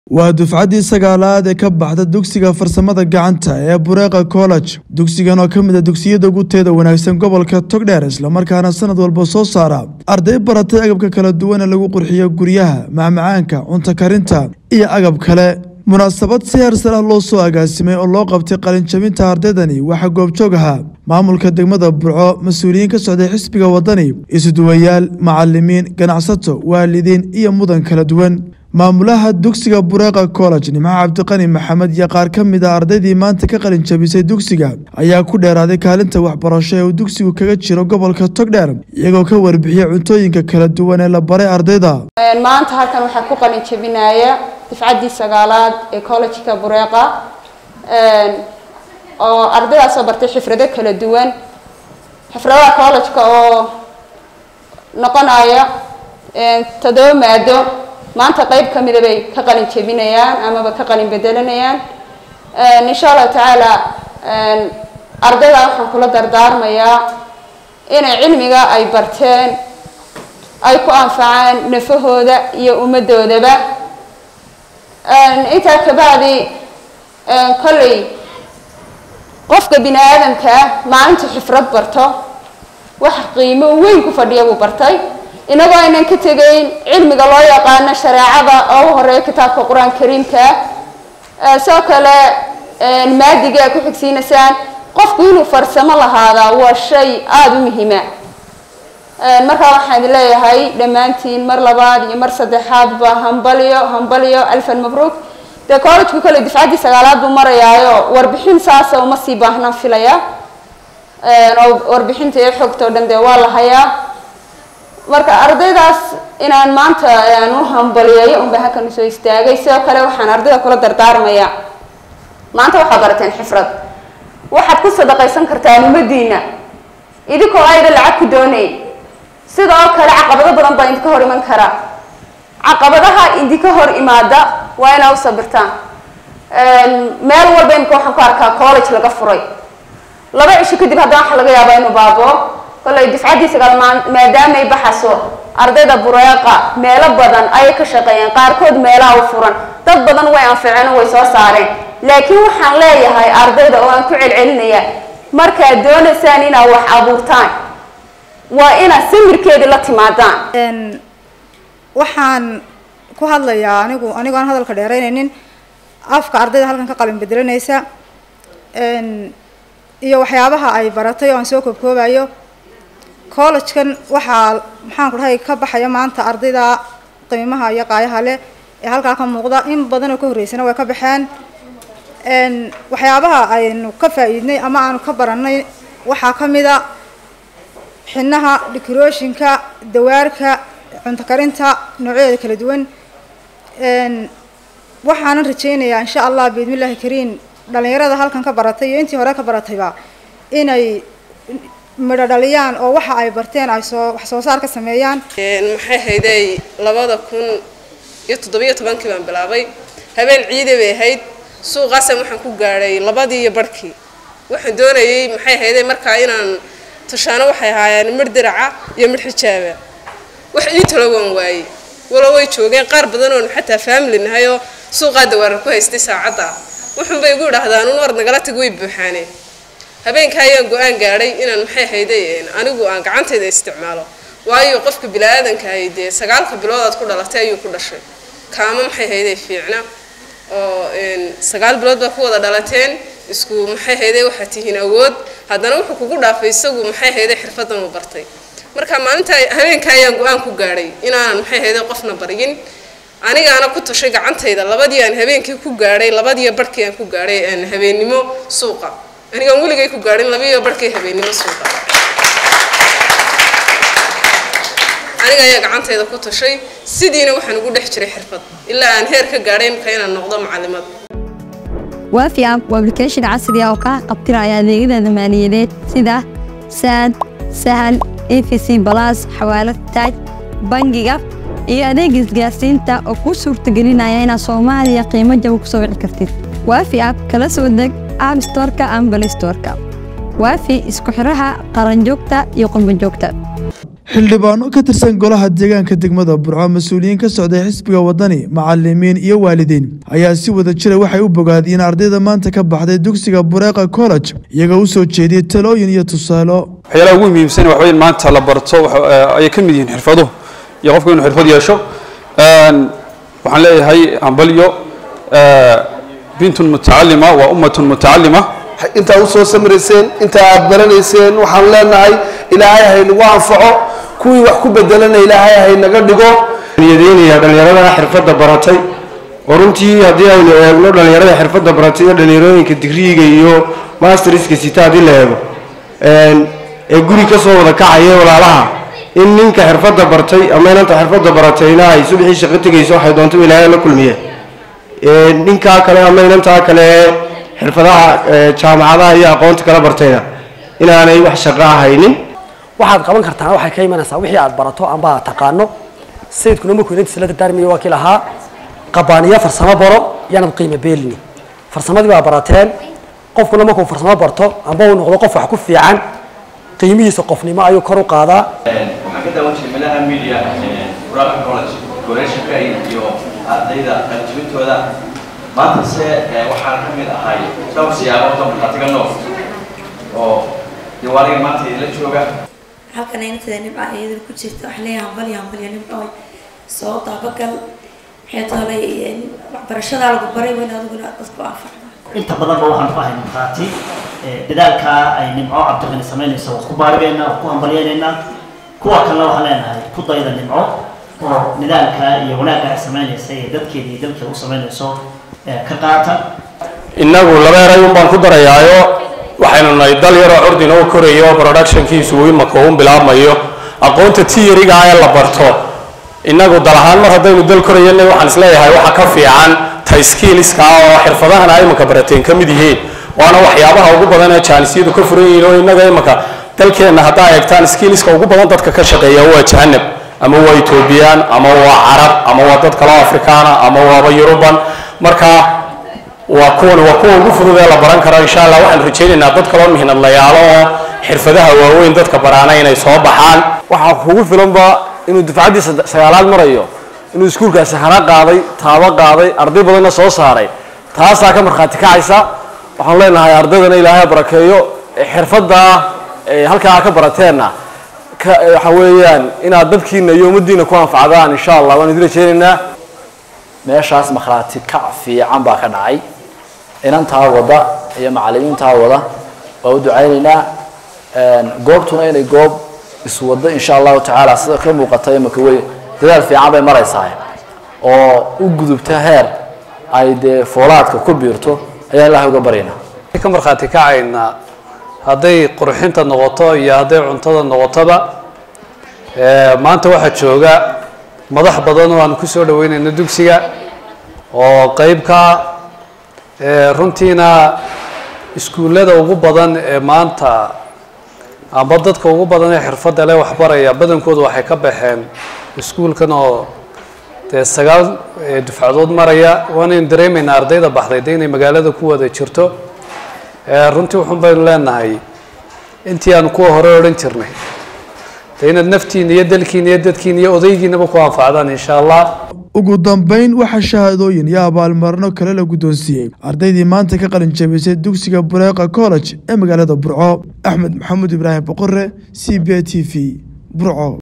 waa dufcaddii sagaalaad ee ka baxda dugsiga farsamada gacanta ee bureeqa college dugsigan oo ka mid a dugsiyada ugu teeda wanaagsan gobolka togdheer islamarkaana sanad walba soo saara arday baratay agabka kala duwan ee lagu qurxiyo guryaha macmacaanka cunto karinta iyo agab kale munaasabad si hersar ah loo soo agaasimay oo loo qabtay qalinjabinta ardaydani waxaa goobjoog ahaa maamulka degmada burco mas-uuliyiin ka socday xisbiga wadani isuduwayaal macalimiin ganacsato waalidiin iyo mudan kala duwan maamulaha dugsiga bureeqa college nimco cabdiqani maxamed iyo qaar ka mid a ardaydii maanta ka qalin jabisay dugsiga ayaa ku dheeraaday kaalinta waxbarasho ee uu dugsigu kaga jiro gobolka togdheer iyagoo ka warbixiyay cuntooyinka kala duwan ee la baray ardayda maanta halkan waxaa ku qalin jabinaya difcaddii sagaalaad ee collegeka bureeqa oo ardaydaasoo bartay xifrado kala duwan xifradaha collegeka oo noqonaya toddoba maado maanta qeyb ka mida bay ka qalin jebinayaan amaba ka qalin bedelanayaan insha allahu tacaala ardayda waxaan kula dardaarmayaa inay cilmiga ay barteen ay ku anfacaan nafahooda iyo ummadoodaba intaa kabacdi kolley qofka bini aadamka ah maalinta xifrad barto wax qiimo weyn ku fadhiya buu bartay inagoo aynan ka tegayn cilmiga loo yaqaano shareecada oo u horeeya kitaabka qur-aan kariimka ah sidoo kale maadiga ku xigsiinaysaan qofku inuu farsamo lahaadaa waa shay aada u muhiima markaa waxaan idin leeyahay dhammaantiin mar labaad iyo mar saddexaadba hambalyo hambalyo alfan mabruuk dee collegku kale difcaddii sagaalaad buu marayaayo warbixin saasa uma sii baahnaan filaya oo warbixinta iyo xogta o dhan dee waa la hayaa marka ardaydaas inaan maanta aan u hambaliyeeyo unba halkan usoo istaagay sidoo kale waxaan ardayda kula dardaarmaya maanta waxaad barateen xifrad waxaad ku sadaqaysan kartaan ummadiina idinkoo ayda lacag ku doonay sidoo kale caqabado badan baa idinka hor iman kara caqabadaha idinka hor imaada waa inaa u sabirtaan meel walba imika waxaan ku arkaa college laga furay laba cisho kadib haddana waxa laga yaabaa inuu baaboo kolley difcaddii sagaal maadaamay baxaso ardayda bureeqa meelo badan ayay ka shaqeeyeen qaarkood meelaha u furan dad badan way anficeen oo way soo saareen laakiin waxaan leeyahay ardayda oo aan ku celcelinaya markaad doonaysaan inaad wax abuurtaan waa inaad samirkeedii la timaadaan waxaan ku hadlayaa anigu anigoo aan hadalka dheeraynaynin afka ardayda halkan ka qalin bedelanaysa iyo waxyaabaha ay baratay oo aan soo koobkoobayo collegekan waxaa maxaan ku dhahay ka baxaya maanta ardayda qiimaha iyo qaayaha leh ee halkaa ka muuqda in badan oo ka horreysana way ka baxeen waxyaabaha aynu ka faa'iidnay ama aanu ka baranay waxaa ka mid a xinaha decorationka dawaarka cunto karinta noocyadeeda kala duwan waxaanan rajeynayaa insha allah biidmillahi kariin dhalinyarada halkan ka baratay iyo intii hore ka baratayba inay midho dhaliyaan oo waxa ay barteen ay soo wax soo saar ka sameeyaan maxay hayday labada kun iyo toddobiyo tobankii baan bilaabay habeen ciide bay ahayd suuqaasan waxaan ku gaadhay labadii iyo barhkii waxaan doonayay maxay hayday markaa inaan tushaano waxay ahaayeen midh diraca iyo midh xijaaba wax ii talo waan waayey walo way joogeen qaar badan oon xataa faamili nahay oo suuqaa dawaarar ku haystay saacadda wuxuunbay igu idhaahdaan un war nagala tag way buuxaaneen habeenkaa ayaan go-aan gaadhay inaan maxay hayday anigu aan gacantayda isticmaalo waayo qofka bini-aadankahay dee sagaalka bilood aad ku dhalatay ayuu ku dhashay kaama maxay hayday fiicna oo sagaal bilood baa ku wada dhalateen isku maxay hayday waxaad tihiin awood haddana wuxuu kugu dhaafay isagu maxay hayday xirfadan uu bartay marka maalinta habeenka ayaan go-aan ku gaadhay inaanan maxay hayday qofna baryin anigaana ku tashay gacantayda labadii aan habeenkii ku gaadhay labadiiyo barhkii aan ku gaadhay habeennimo suuqa anigaan weligay ku gaadhin labiiyo barhkii habeennimo suuqa aniga ayaa gacantayda ku tashay sidiina waxaan ugu dhex jiray xirfad ilaa aan heer ka gaadhay imka inaan noqdo macalimad waafi app waa application casri ah oo kaa qabtiraya adeegyada maaliyadeed sida saad sahal efc balas xawaalad taaj bangiga iyo adeega isgaarsiinta oo kuu suurtagelinaya inaad soomaaliya qiimo jaba ku soo wici kartid waafi app kala soo deg app storeka ama balistoreka waafi isku xiraha qaranjoogta iyo qurbanjoogta xildhibaano ka tirsan golaha deegaanka degmada burco mas-uuliyiin ka socday xisbiga wadani macalimiin iyo waalidiin ayaa si wada jira waxay u bogaadiyeen ardayda maanta ka baxday dugsiga bureeqa college iyagoo u soo jeediyey talooyin iyo tusaalo waxyaalaha ugu muhiimsan waxa weyn maanta la barto ayay ka mid yihiin xirfaduhu iyo qofku inuu xirfad yeesho waxaan leeyahay hambalyo bintun mutacalima waa ummatun mutacalima intaa usoo samrayseen intaa aad baranayseen waxaan leenahay ilaahay haynagu anfaco kuwii wax ku bedelana ilaahay haynaga dhigo niyadaynaya dhallinyarada xirfadda baratay oo runtii haddii aynu eegno dhallinyarada xirfadda baratay iyo dhallinyarooyinka digriiga iyo masterska sita haddii la eego ee guri ka soo wada kacaya walaalaha in ninka xirfadda bartay ama inanta xirfadda baratayna ay subaxii shaqo tegayso waxay doonto ilaahay la kulmiye ninkaa kale ama inantaa kale xirfadaha jaamacadaha iyo aqoonta kala bartayna inaanay wax shaqo ahaynin waxaad qaban kartaan waxay ka imanaysaa wixii aad barato amba aad taqaano sayidkuna markuu inantiisa la dardaarmaya waa kii lahaa qabaaniyo farsamo baro yaanad qiimo beelini farsamadii baa barateen qofkuna markuu farsamo barto amba uu noqdo qof wax ku fiican qiimihiisa qofnimo ayuu kor u qaadaa waxaan ka daawan jiray meelaha media buraqa college goreeshanka iyo ardayda qaljibintooda maanta se waxaan ka mid ahay dhowr siyaabood oo markhaatiga nool oo diwaaniga maanta idinla jooga halkan inantada nimca iyadana ku jirta waxaan leeyahay hambalyo hambalyo nimcooy soo daabagal maxay tolay waxbarashadaa lagu baray weyn adiguna dadku anfacda inta badanba waxaan ku ahay markhaati dadaalkaa ay nimco cabdiqani samaynayso waa ku baarigeynaa waa ku hambalyeynaynaa kuwa kalena waxaan leenahay ku dayda nimco oo nidaalka iyo wanaagga ay samaynaysa ee dadkeeda iyo dalkeeda u samaynayso ka qaata innagu laba eray un baan ku darayaayo waxaynu nahay dal yaroo curdin oo korayo oo productionkiisu uu imaka un bilaabmayo aqoonta tiyariga ee la barto innagu dal ahaan mar haddaynu dal korayana waxaan isleeyahay waxa ka fiican tayskiiliska oo xirfadahan ay imaka barateen ka mid yihiin waana waxyaabaha ugu badan ee jaanisiyadu ka furan yihiin oo innaga imaka dalkeenna haddaa eegtaan skiiliska ugu badan dadka ka shaqeeya waa jahanab ama waa etoobiyaan ama waa carab ama waa dad kaloo afrikaana ama waaba yuruban marka waa kuwan waa kuwa ugu fudud ee la baran karo insha allah waxaan rajaynaynaa dad kaloo mihinadlayaalo oo xirfadaha waaweyn dadka baraana inay soo baxaan waxaa kugu filanba inuu dufcaddii sagaalaad marayo inuu iskuulkaasi hana qaaday taabo qaaday arday badanna soo saaray taasaa ka markhaati kacaysa waxaan leenahay ardaydana ilaahay barakeeyo xirfadda halkaa ka barateenna waxa weeyaan inaad dadkiina iyo ummaddiina ku anfacdaan insha allah waan idin rajaynaynaa meeshaas markhaati kac fiican baa ka dhacay inantaa wada iyo macalimiintaa wada waa u ducaynaynaa goobtuna inay goob iswado insha allahu tacaala sida ka muuqata imaka wey dadaal fiican bay maraysaa oo u gudubta heer ay dee foolaadka ku biirto ayaan ilahay uga baryaynaa ka markhaati kacaynaa hadday qurxinta noqoto iyo hadday cuntada noqotoba maanta waxaa jooga madax badan oo aan kusoo dhaweynayno dugsiga oo qeybka runtiina iskuullada ugu badan ee maanta amba dadka ugu badan ee xirfadda leh waxbaraya badankooda waxay ka baxeen iskuulkan oo dee sagaal dufcadood maraya waanaynu dareemaynaa ardayda baxday de inay magaalada ku wada jirto runtii wuxun baynu leenahay intii aanu kuwa hore odhan jirnay de inaad naftiina iyo dalkiina iyo dadkiina iyo odaygiinaba ku anfacdaan insha allah ugu dambeyn waxaa shahaadooyin iyo abaalmarino kale la guddoonsiiyey ardaydii maanta ka qalin jabisay dugsiga bureeqa college ee magaalada burco axmed maxamuud ibraahim boqore c b a t v burco